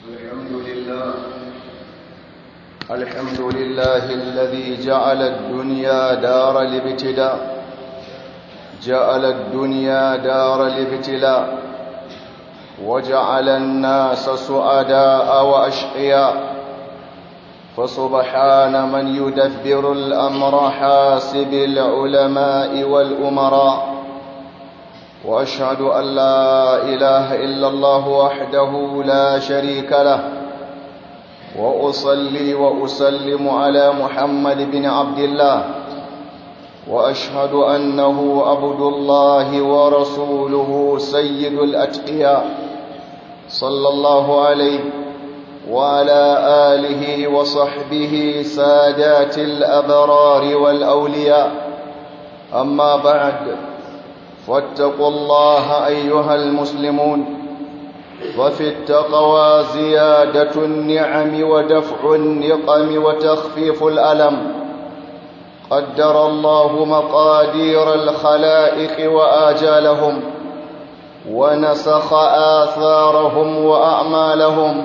الحمد لله الحمد لله الذي جعل الدنيا دار الابتلاء جعل الدنيا دار الابتلاء وجعل الناس سعداء وأشقياء فسبحان من يدبر الأمر حاسب العلماء والأمراء وأشهد أن لا إله إلا الله وحده لا شريك له وأصلي وأسلم على محمد بن عبد الله وأشهد أنه عبد الله ورسوله سيد الأتقياء صلى الله عليه وعلى آله وصحبه سادات الأبرار والأولياء أما بعد فاتقوا الله أيها المسلمون وفي التقوى زيادة النعم ودفع النقم وتخفيف الألم قدر الله مقادير الخلائق وآجالهم ونسخ آثارهم وأعمالهم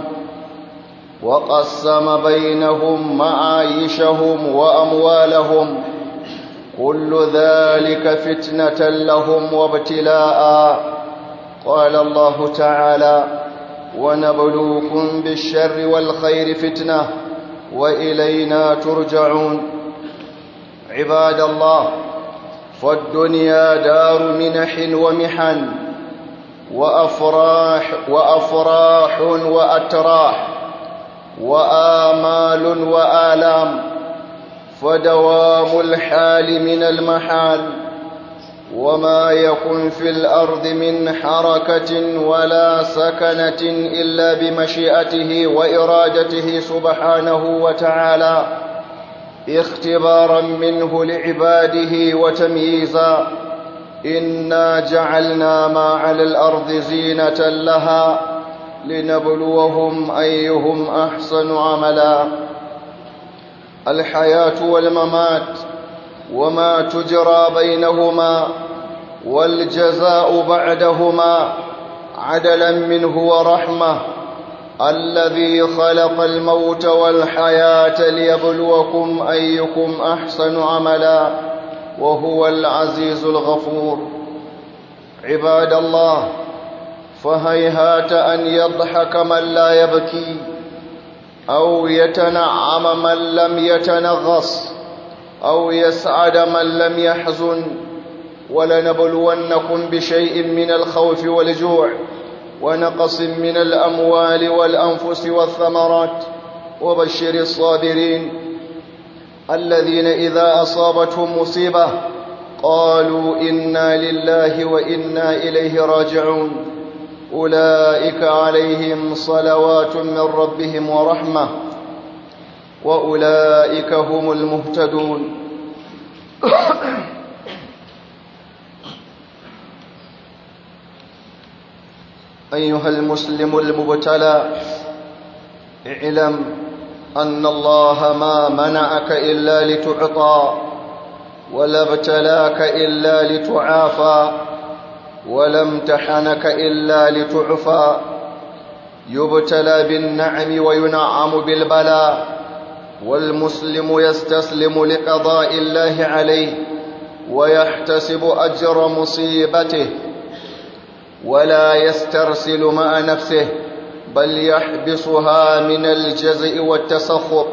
وقسم بينهم معايشهم وأموالهم كل ذلك فتنة لهم وابتلاء قال الله تعالى ونبلوكم بالشر والخير فتنة وإلينا ترجعون عباد الله فالدنيا دار منح ومحن وأفراح وأفراح وأتراح وآمال وآلام فدوام الحال من المحال وما يكن في الأرض من حركة ولا سكنة إلا بمشيئته وإرادته سبحانه وتعالى اختبارا منه لعباده وتمييزا إنا جعلنا ما على الأرض زينة لها لنبلوهم أيهم أحسن عملا الحياة والممات وما تجرى بينهما والجزاء بعدهما عدلا منه ورحمة الذي خلق الموت والحياة ليبلوكم أيكم أحسن عملا وهو العزيز الغفور عباد الله فهيهات أن يضحك من لا يبكي أو يتنعم من لم يتنغص أو يسعد من لم يحزن ولنبلونكم بشيء من الخوف والجوع ونقص من الأموال والأنفس والثمرات وبشر الصابرين الذين إذا أصابتهم مصيبة قالوا إنا لله وإنا إليه راجعون أولئك عليهم صلوات من ربهم ورحمة وأولئك هم المهتدون أيها المسلم المبتلى اعلم أن الله ما منعك إلا لتعطى ولا ابتلاك إلا لتعافى ولا امتحنك إلا لتعفى يبتلى بالنعم وينعم بالبلاء والمسلم يستسلم لقضاء الله عليه ويحتسب أجر مصيبته ولا يسترسل مع نفسه بل يحبسها من الجزع والتسخط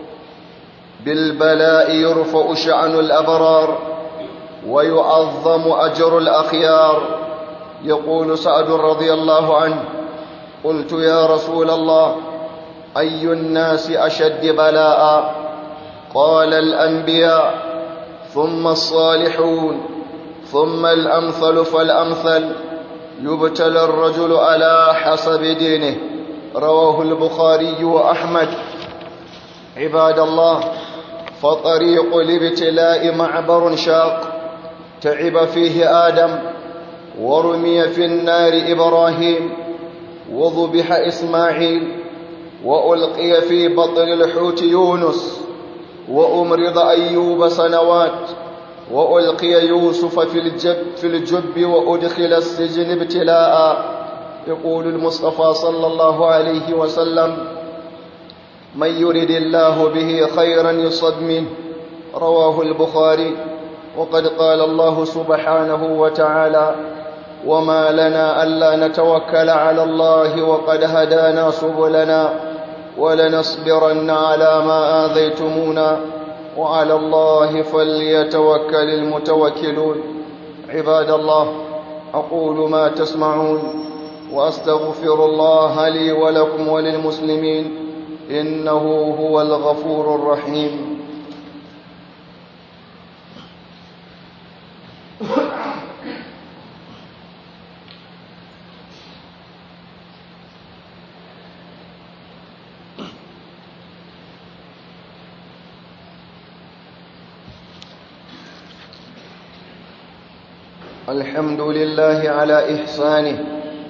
بالبلاء يرفع شأن الأبرار ويعظم أجر الأخيار يقول سعد رضي الله عنه قلت يا رسول الله أي الناس أشد بلاء قال الأنبياء ثم الصالحون ثم الأمثل فالأمثل يبتلى الرجل على حسب دينه رواه البخاري وأحمد عباد الله فطريق الابتلاء معبر شاق تعب فيه آدم ورمي في النار إبراهيم وذبح إسماعيل وألقي في بطن الحوت يونس وأمرض أيوب سنوات وألقي يوسف في الجب, في الجب وأدخل السجن ابتلاء يقول المصطفى صلى الله عليه وسلم من يرد الله به خيرا يصد منه رواه البخاري وقد قال الله سبحانه وتعالى وما لنا ألا نتوكل على الله وقد هدانا سبلنا ولنصبرن على ما آذيتمونا وعلى الله فليتوكل المتوكلون عباد الله أقول ما تسمعون وأستغفر الله لي ولكم وللمسلمين إنه هو الغفور الرحيم الحمد لله على إحسانه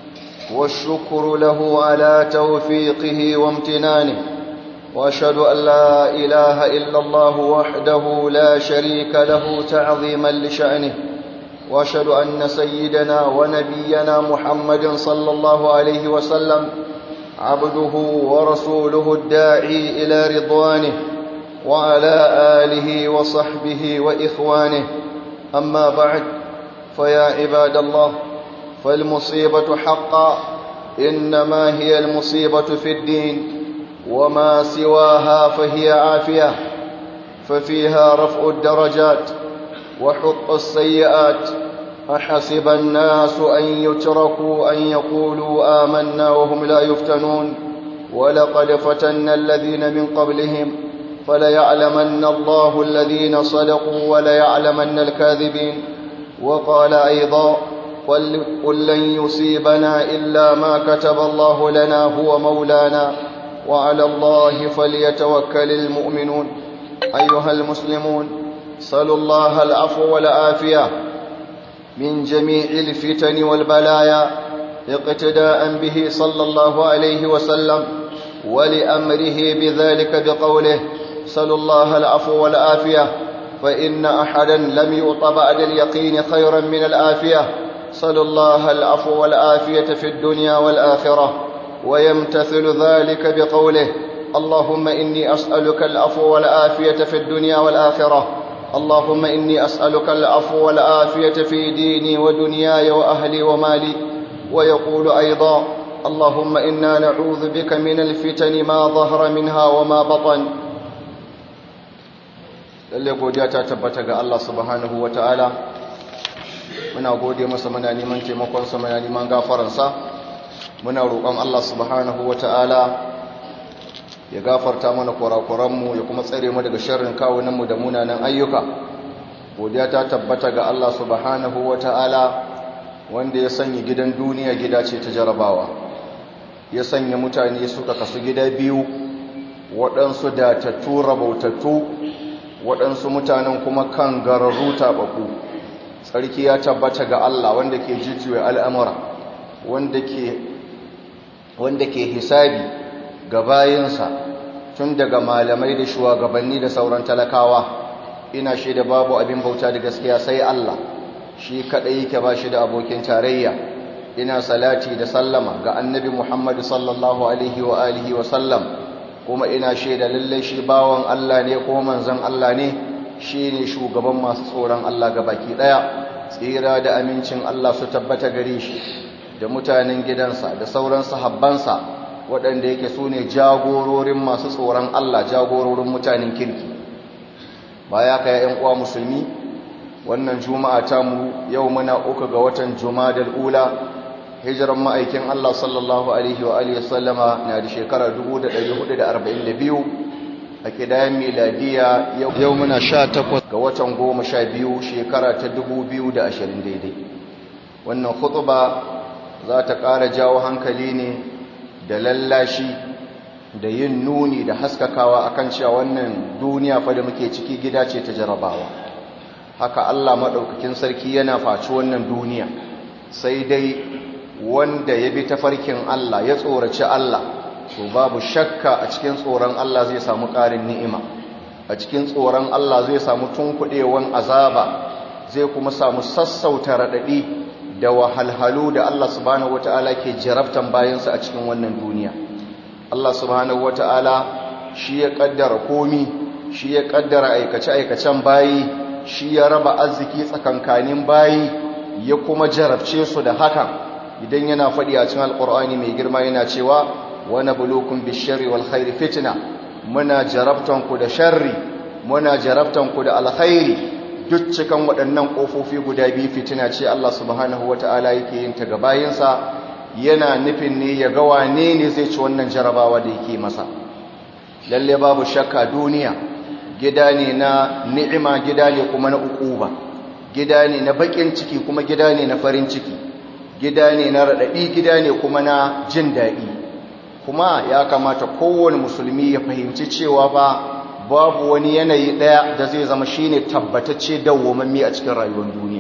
والشكر له على توفيقه وامتنانه وأشهد أن لا إله إلا الله وحده لا شريك له تعظيما لشأنه وأشهد أن سيدنا ونبينا محمد صلى الله عليه وسلم عبده ورسوله الداعي إلى رضوانه وعلى آله وصحبه وإخوانه أما بعد فيا عباد الله فالمصيبة حقا إنما هي المصيبة في الدين وما سواها فهي عافية ففيها رفع الدرجات وحط السيئات أحسب الناس أن يتركوا أن يقولوا آمنا وهم لا يفتنون ولقد فتنا الذين من قبلهم فليعلمن الله الذين صدقوا وليعلمن الكاذبين وقال أيضا قل لن يصيبنا إلا ما كتب الله لنا هو مولانا وعلى الله فليتوكل المؤمنون أيها المسلمون صلوا الله العفو والعافية من جميع الفتن والبلايا اقتداء به صلى الله عليه وسلم ولأمره بذلك بقوله صلوا الله العفو والعافية فإن أحدا لم يؤط بعد اليقين خيرا من الآفية صلوا الله العفو والعافية في الدنيا والآخرة ويمتثل ذلك بقوله اللهم إني أسألك العفو والعافية في الدنيا والآخرة اللهم إني أسألك العفو والعافية في ديني ودنياي وأهلي ومالي ويقول أيضا اللهم إنا نعوذ بك من الفتن ما ظهر منها وما بطن lalle godiya ta tabbata ga Allah subhanahu wataala muna gode masa muna neman taimakon sa muna neman gafaran sa muna roƙon Allah subhanahu wataala ya gafarta mana kurakuran mu ya kuma tsare mu daga sharrin kawunan mu da munanan ayyuka godiya ta tabbata ga Allah subhanahu wataala wanda ya sanya gidan duniya gida ce ta jarabawa ya sanya mutane suka kasu gida biyu waɗansu datattu rabautattu waɗansu mutanen kuma kan gararru taɓaɓu tsarki ya tabbata ga Allah wanda ke jujjuwa al'amura wanda ke hisabi ga bayansa tun daga malamai da shugabanni da sauran talakawa ina shaida babu abin bauta da gaskiya sai Allah shi kaɗai yake ba shi da abokin tarayya ina salati da sallama ga annabi Muhammad sallallahu alaihi wa alihi wa sallam kuma ina shaida lallai shi bawan Allah ne ko manzon Allah ne shi ne shugaban masu tsoron Allah ga baki ɗaya tsira da amincin Allah su tabbata gare shi da mutanen gidansa da sauran sahabbansa waɗanda yake su ne jagororin masu tsoron Allah jagororin mutanen kirki baya ka ya uwa musulmi wannan juma'a ta mu yau muna uku ga watan jumadal ula hijiran ma'aikin Allah sallallahu alaihi wa alihi sallama na da shekara 1442 a kidayen miladiya yau muna 18 ga watan 12 shekara ta 2020 daidai wannan khutba za ta ƙara jawo hankali ne da lallashi da yin nuni da haskakawa akan cewa wannan duniya fa da muke ciki gida ce ta jarabawa haka Allah maɗaukakin sarki yana faci wannan duniya sai dai wanda ya bi tafarkin Allah ya tsoraci Allah to babu shakka a cikin tsoron Allah zai samu ƙarin ni'ima a cikin tsoron Allah zai samu tunkuɗewan azaba zai kuma samu sassauta raɗaɗi da wahalhalu da Allah subhanahu wata'ala ke jarabtan bayansa a cikin wannan duniya Allah subhanahu wata'ala shi ya kaddara komi shi ya kaddara aikace-aikacen bayi shi ya raba arziki tsakankanin bayi ya kuma jarabce su da hakan idan yana faɗi a cikin alƙur'ani mai girma yana cewa wani bulukun bishari wal khairi fitina muna jarabtanku da sharri muna jarabtanku da alkhairi duk cikan waɗannan ƙofofi guda biyu fitina ce Allah subhanahu wata'ala yake yin ta ga bayinsa yana nufin ne ya ga wane ne zai ci wannan jarabawa da yake masa lalle babu shakka duniya gida ne na ni'ima gida ne kuma na ukuba gida ne na bakin ciki kuma gida ne na farin ciki gida ne na raɗaɗi gida ne kuma na jin daɗi kuma ya kamata kowane musulmi ya fahimci cewa ba babu wani yanayi ɗaya da zai zama shine tabbatacce dawwamammi a cikin rayuwar duniya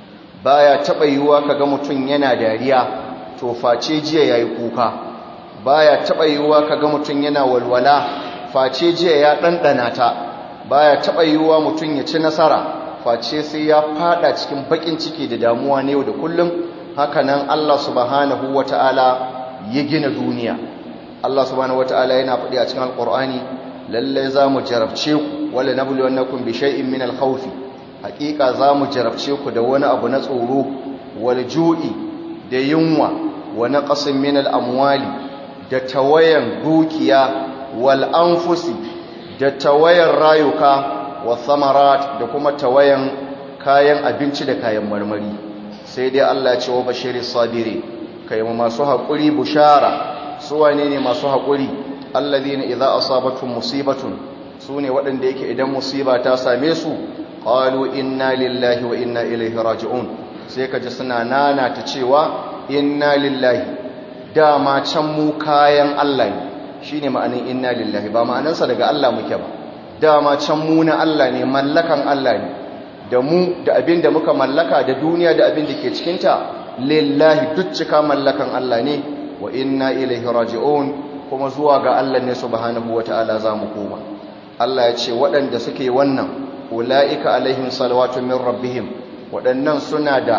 baya taɓa yiwuwa kaga mutum yana dariya to face jiya yayi kuka baya taɓa yiwuwa kaga mutum yana walwala face jiya ya ɗanɗana ta baya taɓa yiwuwa mutum ya ci nasara face sai ya fada cikin bakin ciki da damuwa ne yau da kullum hakanan Allah subhanahu wata'ala ya gina duniya Allah subhanahu wata'ala yana faɗi a cikin alƙur'ani lalle za mu jarabce ku wala nabluwannakum bi shay'in min al-khawfi haƙiƙa za mu jarabce ku da wani abu na tsoro wal ju'i da yunwa wa naqsin min al-amwali da tawayan dukiya wal anfusi da tawayan rayuka wa thamarat da kuma tawayan kayan abinci da kayan marmari sai dai Allah ya ce wa bashiri sabiri kai masu haƙuri bushara su wane ne masu haƙuri alladhina idza asabatuhum musibatun sune waɗanda yake idan musiba ta same su qalu inna lillahi wa inna ilaihi raji'un sai kaji suna nana ta cewa inna lillahi dama can mu kayan Allah ne shine ma'anin inna lillahi ba ma'anansa daga Allah muke ba dama can mu na Allah ne mallakan Allah ne da mu da abin da muka mallaka da duniya da abin da ke cikinta lillahi duk cika mallakan Allah ne wa inna ilaihi raji'un kuma zuwa ga Allah ne subhanahu wata'ala za mu koma Allah ya ce waɗanda suke wannan ula'ika alaihim salawatu min rabbihim waɗannan suna da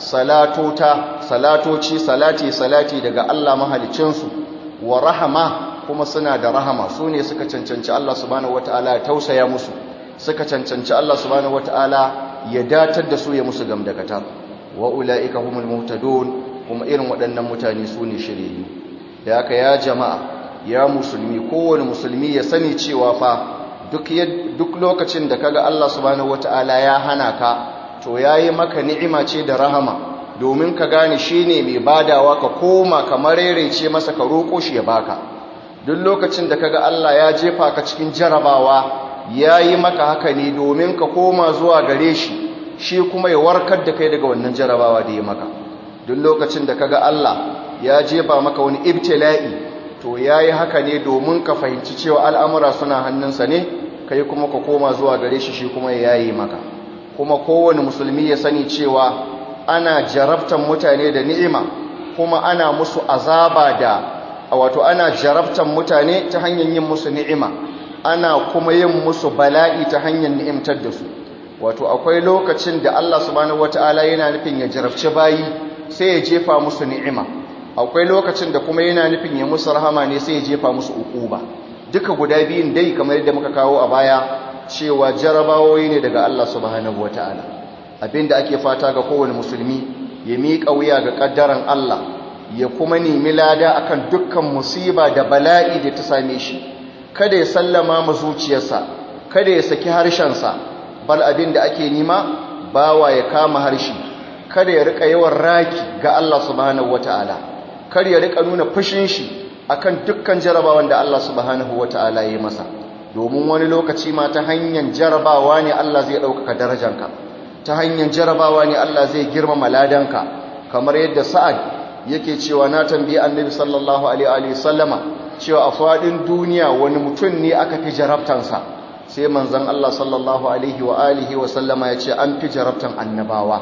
salatota salatoci salati salati daga Allah mahalicinsu wa rahama kuma suna da rahama su ne suka cancanci Allah subhanahu wata'ala ya tausaya musu suka cancanci Allah subhanahu wata'ala ya datar da su ya musu gamdakata wa ula'ika humul muhtadun kuma irin waɗannan mutane su ne shiryayyu da haka ya jama'a ya musulmi kowane musulmi ya sani cewa fa duk duk lokacin da kaga Allah subhanahu wata'ala ya hana ka to yayi maka ni'ima ce da rahama domin ka gane shine mai badawa ka koma kamar rerece masa ka roko shi ya baka duk lokacin da kaga Allah ya jefa ka cikin jarabawa yayi maka haka ne domin ka koma zuwa gare shi shi kuma ya warkar da kai daga wannan jarabawa da ya maka duk lokacin da kaga Allah ya jefa maka wani ibtila'i to yayi haka ne domin ka fahimci cewa al'amura suna hannunsa ne kai kuma ka koma zuwa gare shi shi kuma ya yayi maka kuma kowane musulmi ya sani cewa ana jarabtan mutane da ni'ima kuma ana musu azaba da wato ana jarabtan mutane ta hanyar yin musu ni'ima ana kuma yin musu bala'i ta hanyar ni'imtar da su wato akwai lokacin da Allah subhanahu wataala yana nufin ya jarabci bayi sai ya jefa musu ni'ima akwai lokacin da kuma yana nufin ya musu rahama ne sai ya jefa musu ukuba duka guda biyun dai kamar yadda muka kawo a baya cewa jarabawoyi ne daga Allah subhanahu wataala abinda ake fata ga kowane musulmi ya miƙa wuya ga ƙaddaran Allah ya kuma nemi lada akan dukkan musiba da bala'i da ta same shi kada ya sallama ma zuciyarsa kada ya saki harshensa bal abin da ake nima bawa ya kama harshe kada ya rika yawan raki ga Allah subhanahu wataala kar ya rika nuna fushin shi akan dukkan jarabawan da Allah subhanahu wataala ya yi masa domin wani lokaci ma ta hanyar jarabawa ne Allah zai ɗaukaka darajanka ta hanyar jarabawa ne Allah zai girmama ladanka kamar yadda sa'ad yake cewa na tambayi annabi sallallahu alaihi sallama cewa a faɗin duniya wani mutum ne aka fi jarabtansa sai manzon Allah sallallahu alaihi wa alihi wa sallama ya ce an fi jarabtan annabawa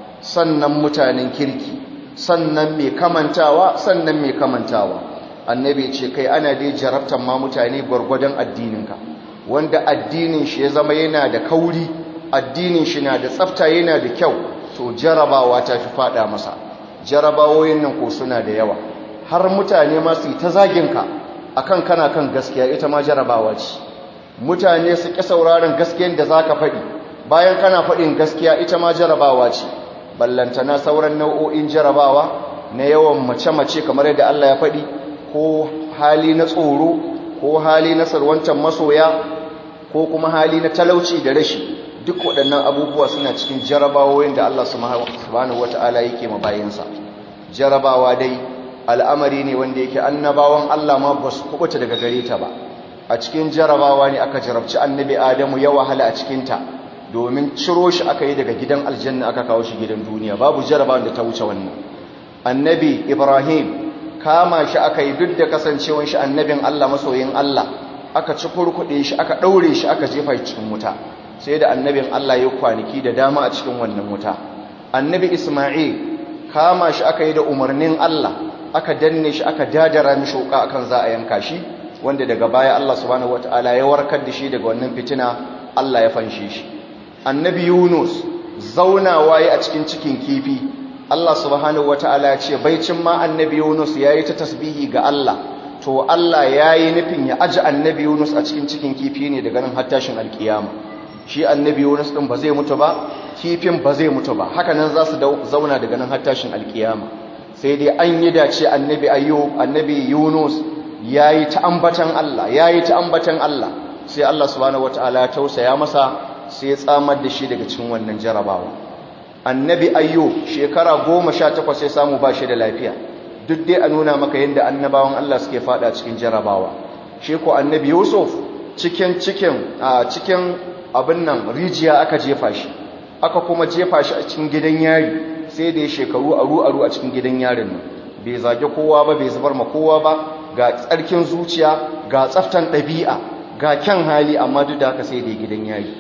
sannan mutanen kirki sannan mai kamantawa sannan mai kamantawa annabi ce kai ana dai jarabtan ma mutane gwargwadon addininka wanda addinin shi ya zama yana da kauri addinin shi na da tsafta yana da kyau to to jarabawa ta fi fada masa jarabawoyin nan ko suna da yawa har mutane masu yi ta zaginka akan kana kan gaskiya ita ma jarabawa ce mutane su ƙi sauraron gaskiyar da za ka faɗi bayan kana faɗin gaskiya ita ma jarabawa ce ballantana sauran nau'o'in jarabawa na yawan mace-mace kamar yadda Allah ya faɗi ko hali na tsoro ko hali na sarwantar masoya ko kuma hali na talauci da rashi duk waɗannan abubuwa suna cikin jarabawoyin da Allah subhanahu wata'ala yake ma bayansa jarabawa dai al'amari ne wanda yake annabawan Allah ma ba su kubuta daga gare ta ba a cikin jarabawa ne aka jarabci annabi Adamu ya wahala a cikinta domin ciro shi aka yi daga gidan aljanna aka kawo shi gidan duniya babu jarabawan da ta wuce wannan annabi Ibrahim kama shi aka yi duk da kasancewan shi annabin Allah masoyin Allah aka ci kurkuɗe shi aka ɗaure shi aka jefa cikin wuta sai da annabin Allah ya kwanaki da dama a cikin wannan wuta annabi Isma'il kama shi aka yi da umarnin Allah aka danne shi aka dadara mishi wuka akan za a yanka shi wanda daga baya Allah subhanahu wataala ya warkar da shi daga wannan fitina Allah ya fanshe shi annabi Yunus zaunawa yi a cikin cikin kifi Allah subhanahu wataala ya ce baicin ma annabi Yunus yayi ta tasbihi ga Allah to Allah yayi nufin ya aji annabi Yunus a cikin cikin kifi ne daga nan har tashin alkiyama shi annabi Yunus din ba zai mutu ba kifin ba zai mutu ba haka nan za su zauna daga nan har tashin alkiyama sai dai an yi dace annabi ayyub annabi Yunus yayi ta ambatan Allah yayi ta ambatan Allah sai Allah subhanahu wataala ya tausaya masa sai ya tsamar da shi daga cikin wannan jarabawa annabi ayyub shekara goma sha takwas ya samu ba shi da lafiya duk dai a nuna maka yadda annabawan Allah suke fada cikin jarabawa shi ko annabi yusuf cikin cikin a cikin abin nan rijiya aka jefa shi aka kuma jefa shi a cikin gidan yari sai da ya shekaru aru aru a cikin gidan yarin nan bai zage kowa ba bai zubar ma kowa ba ga tsarkin zuciya ga tsaftan ɗabi'a ga kyan hali amma duk da haka sai da gidan yari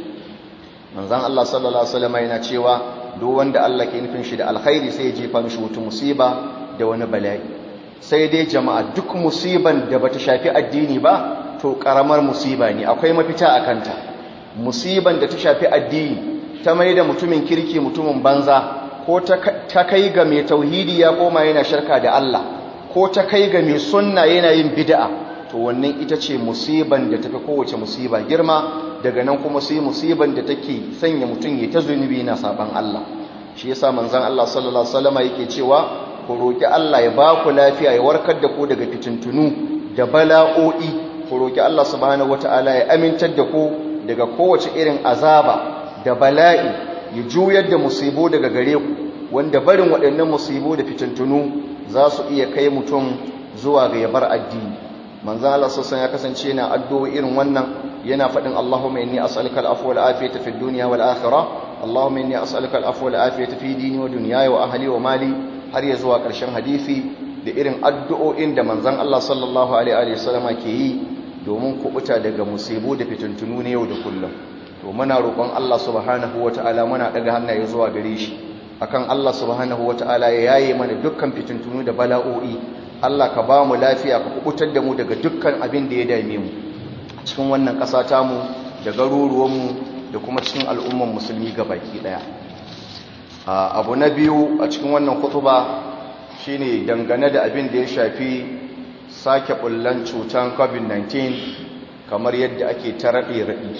manzon Allah sallallahu alaihi wasallam yana cewa duk wanda Allah ke nufin shi da alkhairi sai ya jefa mishi wata musiba da wani bala'i sai dai jama'a duk musiban da bata shafi addini ba to karamar musiba ne akwai mafita a kanta musiban da ta shafi addini ta mai da mutumin kirki mutumin banza ko ta kai ga mai tauhidi ya koma yana shirka da Allah ko ta kai ga mai sunna yana yin bid'a to wannan ita ce musiban da tafi kowace musiba girma daga nan kuma sai musiban da take sanya mutum ya ta zunubi na saban Allah shi yasa manzon Allah sallallahu alaihi wasallam yake cewa ku roki Allah ya ba ku lafiya ya warkar da ku daga fitintunu da bala'o'i ku roki Allah subhanahu wataala ya amintar da ku daga kowace irin azaba da bala'i ya juyar da musibo daga gare ku wanda barin waɗannan musibo da fitintunu za su iya kai mutum zuwa ga yabar addini manzon Allah sallallahu ya kasance yana addu'o irin wannan yana faɗin Allahumma inni as'aluka al-afwa wal afiyata fid dunya wal akhirah Allahumma inni as'aluka al-afwa wal afiyata fi dini wa dunyaya wa ahli wa mali har ya zuwa ƙarshen hadisi da irin addu'o'in da manzon Allah sallallahu alaihi wasallam ke yi domin kubuta daga musibu da fitintunu ne yau da kullum to muna roƙon Allah subhanahu wata'ala muna daga hannaye zuwa gare shi akan Allah subhanahu wata'ala ya yaye mana dukkan fitintunu da bala'o'i Allah ka ba mu lafiya ka kubutar da mu daga dukkan abin da ya dame mu cikin wannan ƙasa tamu da garuruwanmu da kuma cikin al'umman musulmi baki ɗaya abu na biyu a cikin wannan kutuba shine dangane da abin da ya shafi sake bullan cutan covid-19 kamar yadda ake ta raɗe-raɗe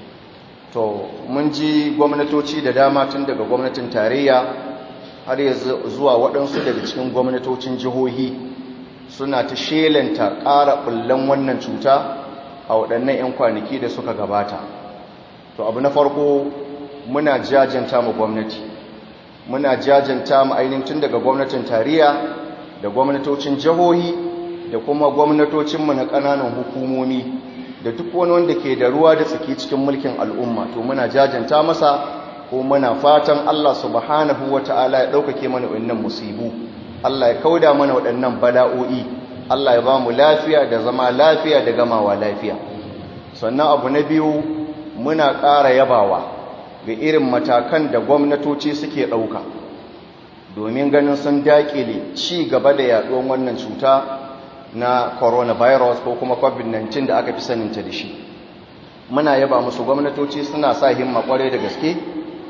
to mun ji gwamnatoci da dama tun daga gwamnatin tarayya har ya zuwa waɗansu daga cikin gwamnatocin jihohi suna ta shelanta ƙara bullan wannan cuta a waɗannan 'yan kwanaki da suka gabata to abu na farko muna jajanta mu gwamnati muna jajanta mu ainihin tun daga gwamnatin tarayya da gwamnatocin jihohi da kuma gwamnatocinmu na ƙananan hukumomi da duk wani wanda ke da ruwa da tsaki cikin mulkin al'umma to muna jajanta masa ko muna fatan Allah subhanahu wata'ala ya ɗaukake mana waɗannan musibu Allah ya kauda mana waɗannan bala'o'i Allah ya ba mu lafiya da zama lafiya da gamawa lafiya sannan abu na biyu muna ƙara yabawa ga irin matakan da gwamnatoci suke ɗauka domin ganin sun daƙile ci gaba da yaɗuwan wannan cuta na coronavirus ko kuma covid-19 da aka fi saninta da shi muna yaba musu gwamnatoci suna sa himma kwarai da gaske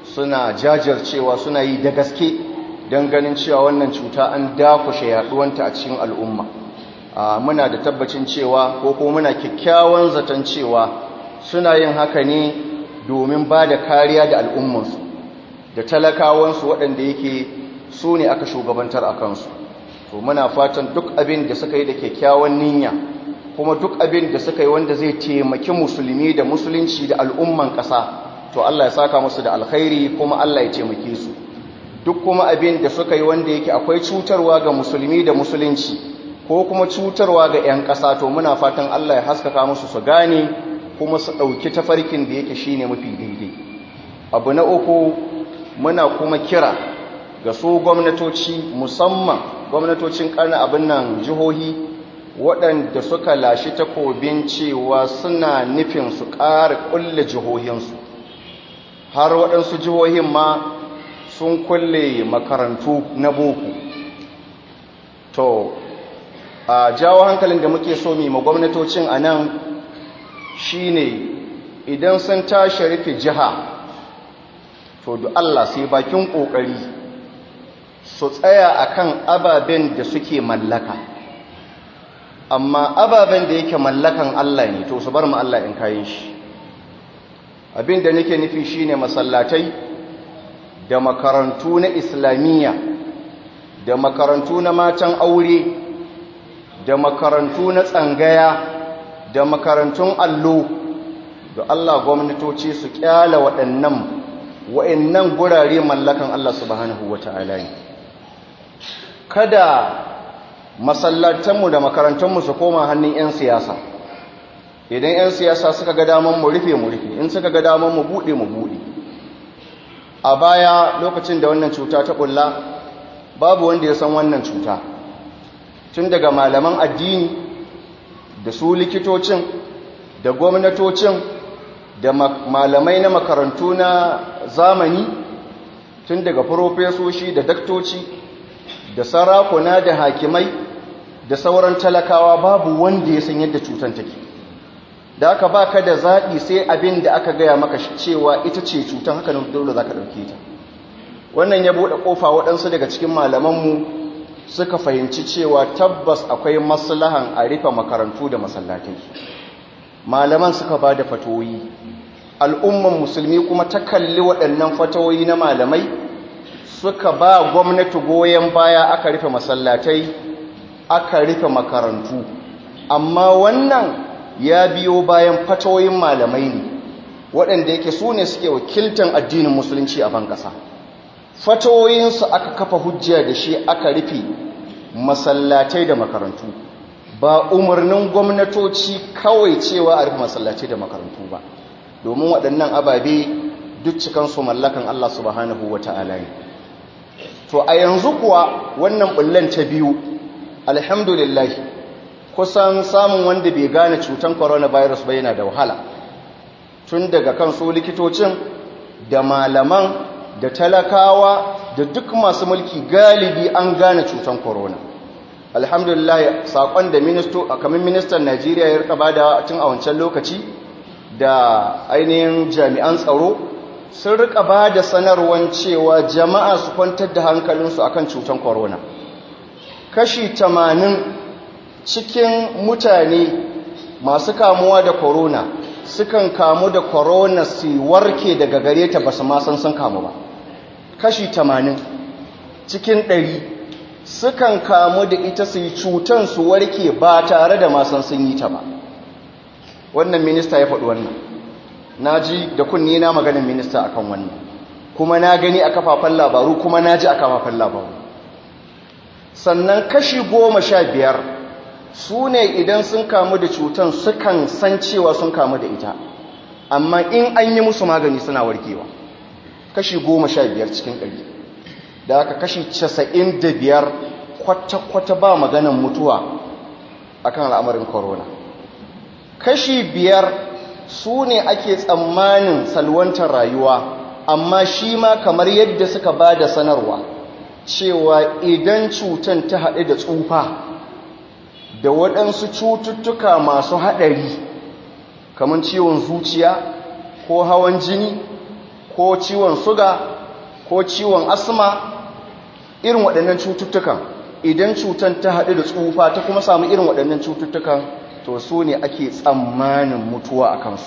suna jajircewa suna yi da gaske don ganin cewa wannan cuta an dakushe yaduwanta a cikin al'umma muna da tabbacin cewa ko kuma muna kyakkyawan zaton cewa suna yin haka ne domin ba da kariya da al'ummansu da talakawansu waɗanda yake su ne aka shugabantar a kansu to muna fatan duk abin da suka yi da kyakkyawan niyya kuma duk abin da suka yi wanda zai taimaki musulmi da musulunci da al'umman ƙasa to Allah ya saka musu da alkhairi kuma Allah ya taimake su duk kuma abin da suka yi wanda yake akwai cutarwa ga musulmi da musulunci ko kuma cutarwa ga 'yan ƙasa to muna fatan Allah ya haskaka musu su gane kuma su ɗauki tafarkin da yake shine mafi daidai abu na uku muna kuma kira ga su gwamnatoci musamman gwamnatocin ƙarni abin nan jihohi waɗanda suka lashi takobin cewa suna nufin su ƙara ƙulle jihohinsu har waɗansu jihohin ma sun kulle makarantu na boko to a jawo hankalin da muke so mai gwamnatocin a nan shine idan sun tashi rufe jiha to da Allah sai bakin ƙoƙari su tsaya akan ababen da suke mallaka amma ababen da yake mallakan Allah ne to su bar mu Allah in kayan shi abin da nake nufi shine masallatai da makarantu na islamiyya da makarantu na matan aure da makarantu na tsangaya da makarantun allo da Allah gwamnatoci su kyala waɗannan wa'annan gurare mallakan Allah subhanahu wata'ala ne kada masallatanmu da makarantunmu su koma hannun 'yan siyasa idan 'yan siyasa suka ga daman mu rufe mu rufe in suka ga daman mu buɗe mu buɗe a baya lokacin da wannan cuta ta ƙulla babu wanda ya san wannan cuta tun daga malaman addini da su likitocin da gwamnatocin da malamai na makarantu na zamani tun daga farofesoshi da daktoci da sarakuna da hakimai da sauran talakawa babu wanda ya san yadda cutan take da aka ba ka da zaɓi sai abin da aka gaya maka cewa ita ce cutan haka dole za ka ɗauke ta wannan ya buɗe ƙofa waɗansu daga cikin malamanmu suka fahimci cewa tabbas akwai maslahan a rufe makarantu da masallatai malaman suka ba da fatoyi al'umman musulmi kuma ta kalli waɗannan fatoyi na malamai suka ba gwamnati goyon baya aka rufe masallatai aka rufe makarantu amma wannan ya biyo bayan fatoyin malamai ne waɗanda yake su ne suke wakiltan addinin musulunci a ban ƙasa fatoyinsu aka kafa hujja da shi aka rufe masallatai da makarantu ba umarnin gwamnatoci kawai cewa a rufe masallatai da makarantu ba domin waɗannan ababe duk cikansu mallakan Allah subhanahu wa ta'ala ne to a yanzu kuwa wannan bullan ta biyu alhamdulillah kusan samun wanda bai gane cutan coronavirus ba yana da wahala tun daga kan su likitocin da malaman da talakawa da duk masu mulki galibi an gane cutan corona alhamdulillah sakon da ministo kamar ministan Najeriya ya rika bada tun a wancan lokaci da ainihin jami'an tsaro sun rika bada sanarwan cewa jama'a su kwantar da hankalinsu akan cutan corona kashi tamanin cikin mutane masu kamuwa da corona sukan kamu da corona su warke daga gare ta basu ma san sun kamu ba kashi tamanin cikin ɗari sukan kamu da ita su yi cutan su warke ba tare da masan sun yi ta ba wannan minista ya faɗi wannan na ji da kunni na maganin minista akan wannan kuma na gani a kafafen labaru kuma na ji a kafafen labaru sannan kashi goma sha biyar su ne idan sun kamu da cutan sukan san cewa sun kamu da ita amma in an yi musu magani suna warkewa kashi goma sha biyar cikin ɗari da aka kashi casa'in da biyar kwata-kwata ba maganan mutuwa akan al'amarin corona kashi biyar su ne ake tsammanin salwantar rayuwa amma shi ma kamar yadda suka ba da sanarwa cewa idan cutan ta haɗu da tsufa da waɗansu cututtuka masu haɗari kamar ciwon zuciya ko hawan jini ko ciwon suga ko ciwon asma irin waɗannan cututtukan idan cutan ta haɗu da tsufa ta kuma samu irin waɗannan cututtukan to su ne ake tsammanin mutuwa a kansu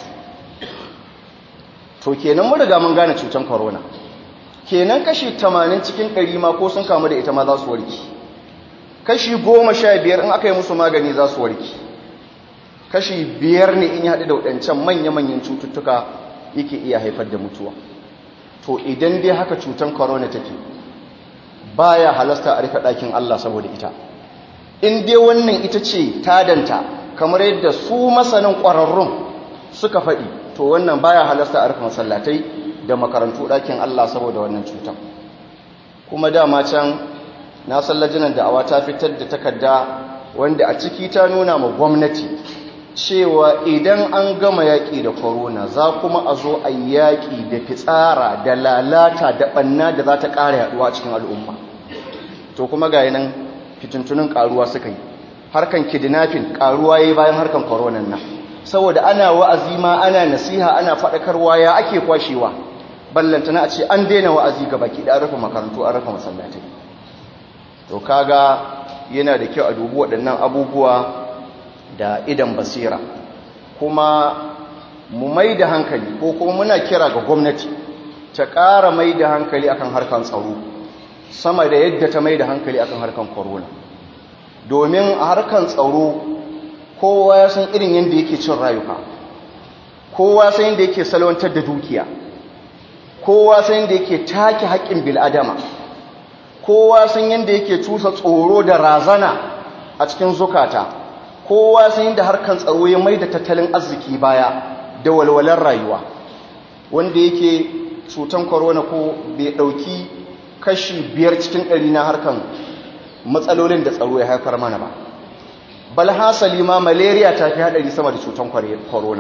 to kenan mun riga mun gane cutan corona kenan kashi 80 cikin 100 ma ko sun kamu da ita ma za su warki kashi 15 in aka yi musu magani za su warki kashi 5 ne in ya haɗu da waɗancan manya-manyan cututtuka yake iya haifar da mutuwa to idan dai haka cutan corona take baya halasta a rufe ɗakin Allah saboda ita in dai wannan ita ce tadanta kamar yadda su masanin ƙwararrun suka faɗi to wannan baya halasta a rufe masallatai da makarantu ɗakin Allah saboda wannan cutan kuma dama can na sallajinan da'awa ta fitar da takarda wanda a ciki ta nuna ma gwamnati cewa idan an gama yaƙi da korona za kuma a zo a yaƙi da fitsara da lalata da ɓanna da za ta ƙara yaɗuwa cikin al'umma to kuma ga nan fitintunin ƙaruwa suka yi harkan kidnapping ƙaruwa ya yi bayan harkan koronan nan saboda ana wa'azi ma ana nasiha ana faɗakarwa ya ake kwashewa ballantana a ce an daina wa'azi ga baki da rufe makarantu an rufe masallatai to kaga yana da kyau a dubi waɗannan abubuwa da idan basira kuma mu mai da hankali ko kuma muna kira ga gwamnati ta ƙara mai da hankali akan harkan tsaro sama da yadda ta mai da hankali akan harkan corona domin a harkan tsaro kowa ya san irin yadda yake cin rayuka kowa san yadda yake salwantar da dukiya kowa san yadda yake take haƙƙin bil'adama kowa san yadda yake cusa tsoro da razana a cikin zukata kowa san yadda harkan tsaro ya mai da tattalin arziki baya da walwalar rayuwa wanda yake cutan corona ko bai ɗauki kashi biyar cikin ɗari na harkan matsalolin da tsaro ya haifar mana ba bal hasali ma malaria ta fi haɗari sama da cutan corona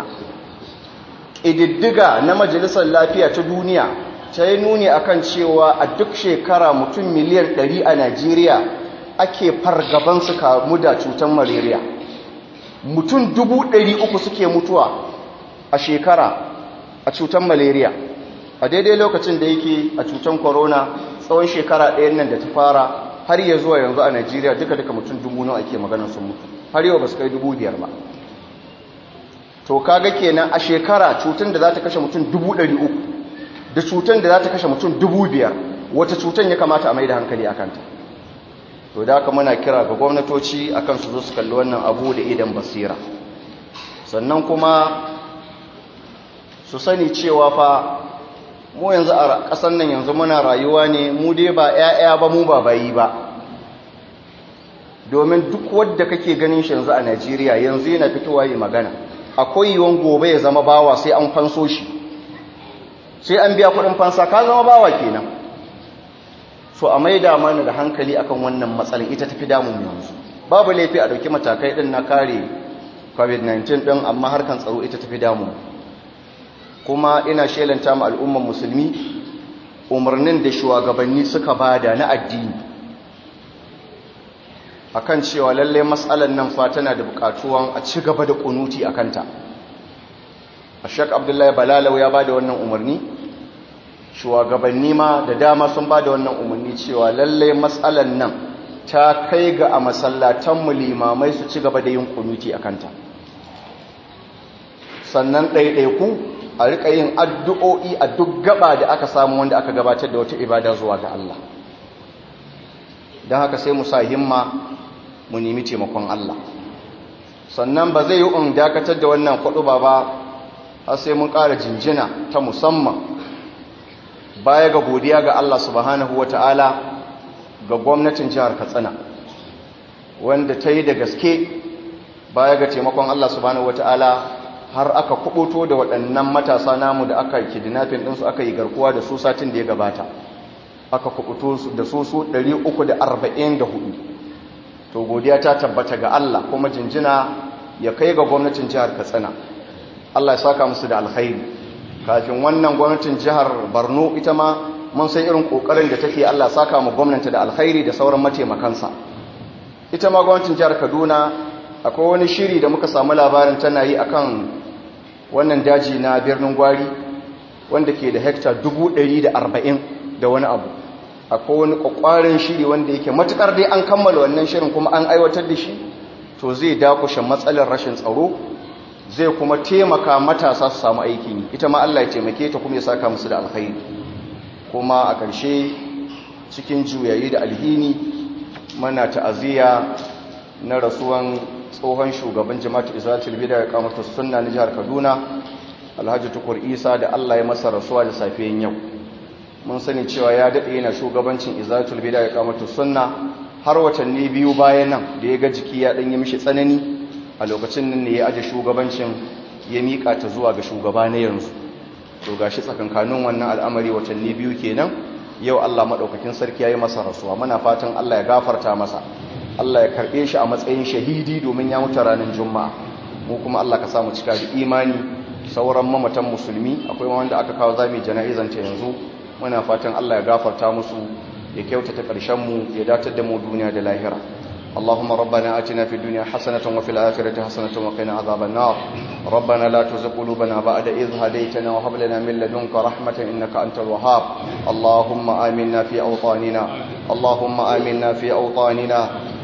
ƙididdiga na majalisar lafiya ta duniya ta yi nuni akan cewa a duk shekara mutum miliyan 100 a najeriya ake fargaban su kamu da cutar malaria mutum 300 suke mutuwa a shekara a cutar malaria a daidai lokacin da yake a cutar corona tsawon shekara ɗayan nan da ta fara har ya zuwa yanzu a najeriya duka-duka mutum dubu nawa ake maganar sun mutu har yau ba su kai dubu biyar ba to kaga kenan a shekara cutar da za ta kashe mutum dubu ɗari uku da cutar da za ta kashe mutum dubu biyar wata cutar ya kamata a mai da hankali a kanta to da aka muna kira ga gwamnatoci a kan su zo su kalli wannan abu da idan basira sannan kuma su sani cewa fa mu yanzu a ƙasar nan yanzu muna rayuwa ne mu dai ba 'ya'ya ba mu ba bayi ba domin duk wadda kake ganin shi yanzu a najeriya yanzu yana fitowa yi magana akwai yiwuwan gobe ya zama bawa sai an fanso shi sai an biya kudin fansa ka zama bawa kenan so a maida mana da hankali akan wannan matsalin ita tafi damun yanzu babu laifi a dauki matakai din na kare covid-19 din amma harkan tsaro ita tafi damun kuma ina shelanta ma al'umman musulmi umarnin da shugabanni suka bada na addini akan cewa lalle matsalar nan fa tana da bukatuwan a ci gaba da kunuti a kanta ashek abdullahi balalau ya bada wannan umarni shugabanni ma da dama sun bada wannan umarni cewa lalle matsalar nan ta kai ga a masallatanmu limamai su ci gaba da yin kunuti a kanta sannan ɗaiɗaiku a riƙa yin addu'o'i a duk gaba da aka samu wanda aka gabatar da wata ibada zuwa ga Allah don haka sai mu sa himma mu nemi taimakon Allah sannan ba zai yi un dakatar da wannan kwaɗo ba ba har sai mun ƙara jinjina ta musamman baya ga godiya ga Allah subhanahu wata'ala ga gwamnatin jihar Katsina wanda ta yi da gaske baya ga taimakon Allah subhanahu wata'ala har aka kubuto da waɗannan matasa namu da aka kidnapping ɗinsu aka yi garkuwa da su satin da ya gabata aka kubuto da su su 344 to godiya ta tabbata ga Allah kuma jinjina ya kai ga gwamnatin jihar Katsina Allah ya saka musu da alkhairi kafin wannan gwamnatin jihar Borno ita ma mun san irin kokarin da take Allah saka mu gwamnati da alkhairi da sauran mataimakansa ita ma gwamnatin jihar Kaduna akwai wani shiri da muka samu labarin tana yi akan wannan daji na birnin Gwari wanda ke da hekta 140 da wani abu akwai wani kwakwarin shiri wanda yake matukar dai an kammala wannan shirin kuma an aiwatar da shi to zai dakushe matsalar rashin tsaro zai kuma taimaka matasa su samu aiki ne ita ma Allah ya taimake ta kuma ya saka musu da alkhairi kuma a ƙarshe cikin juyayi da alhini mana ta'aziyya na rasuwan tsohon shugaban jama'atu izalatul bid'a ya kamata sunna na jihar Kaduna Alhaji Tukur Isa da Allah ya masa rasuwa da safiyan yau mun sani cewa ya dade yana shugabancin izalatul bid'a ya kamata sunna har watanni biyu bayan nan da ya ga jiki ya dan yi mishi tsanani a lokacin nan ne ya aje shugabancin ya mika ta zuwa ga shugaba na yanzu to gashi tsakankanin wannan al'amari watanni biyu kenan yau Allah madaukakin sarki yayi masa rasuwa muna fatan Allah ya gafarta masa Allah ya karbe shi a matsayin shahidi domin ya mutu ranar juma'a mu kuma Allah ka samu cika da imani sauran mamatan musulmi akwai wanda aka kawo zami jana'izan ta yanzu muna fatan Allah ya gafarta musu ya kyautata karshen mu ya datar da mu duniya da lahira اللهم ربنا آتنا في الدنيا حسنة وفي الآخرة حسنة وقنا عذاب النار ربنا لا تزغ قلوبنا بعد إذ هديتنا وهب لنا من لدنك رحمة إنك أنت الوهاب اللهم آمنا في أوطاننا اللهم آمنا في أوطاننا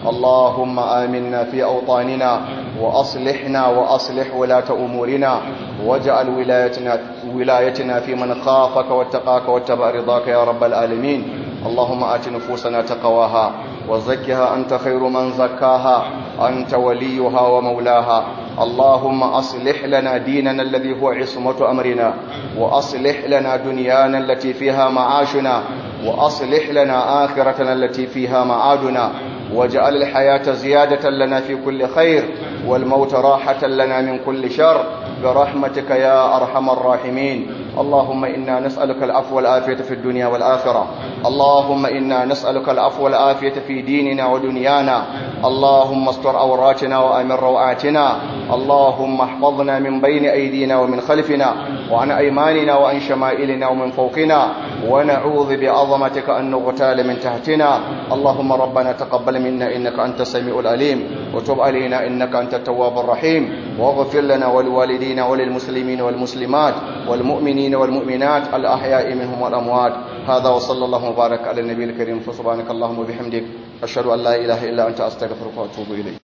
اللهم آمنا في أوطاننا وأصلحنا وأصلح ولاة أمورنا واجعل ولايتنا, ولايتنا في من خافك واتقاك واتبع رضاك يا رب العالمين اللهم آت نفوسنا تقواها وزكها أنت خير من زكاها أنت وليها ومولاها اللهم أصلح لنا ديننا الذي هو عصمة أمرنا وأصلح لنا دنيانا التي فيها معاشنا وأصلح لنا آخرتنا التي فيها معادنا واجعل الحياة زيادة لنا في كل خير والموت راحة لنا من كل شر برحمتك يا أرحم الراحمين اللهم إنا نسألك العفو والآفية في الدنيا والآخرة اللهم إنا نسألك العفو والآفية في ديننا ودنيانا اللهم استر عوراتنا وأمن روعاتنا اللهم احفظنا من بين أيدينا ومن خلفنا وعن أيماننا وعن شمائلنا ومن فوقنا ونعوذ بعظمتك أن نغتال من تحتنا اللهم ربنا تقبل منا إنك أنت السميع العليم وتب علينا إنك أنت التواب الرحيم واغفر لنا ولوالدينا وللمسلمين والمسلمات والمؤمنين والمؤمنات الأحياء منهم والأموات هذا وصلى الله وبارك على النبي الكريم فسبحانك اللهم وبحمدك أشهد أن لا إله إلا أنت أستغفرك وأتوب إليك